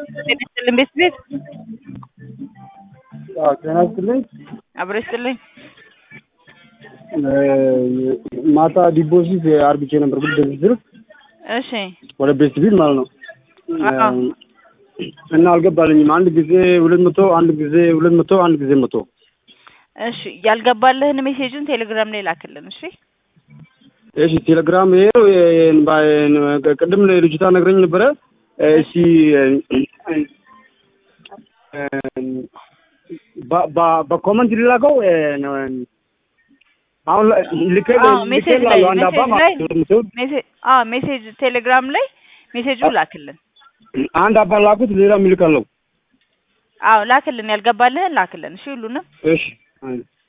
ጤና ይስጥልኝ ቤት ቤት ጤና ይስጥልኝ። አብሮ ይስጥልኝ። ማታ ዲፖዚት አርግቼ ነበር ግን በዚህ ስልክ እሺ ወደ ቤት ቢል ማለት ነው አዎ። እና አልገባልኝም። አንድ ጊዜ ሁለት መቶ አንድ ጊዜ ሁለት መቶ አንድ ጊዜ መቶ እሺ ያልገባልህን ሜሴጅን ቴሌግራም ላይ ላክልን። እሺ እሺ ቴሌግራም ይሄ ቅድም ልጅቷ ነግረኝ ነበረ። እሺ በ- በ- በኮመንት ሊላከው አሁን ልኬ አዎ ሜሴጅ ላይ ልኬ አንድ አባ ሜሴጅ ላይ ማለት ነው። ሜሴጅ አዎ ሜሴጅ ቴሌግራም ላይ ሜሴጁ ላክልን። አንድ አባ ላኩት፣ ሌላ ሚልካለው። አዎ ላክልን፣ ያልገባልህን ላክልን። እሺ ሁሉንም እሺ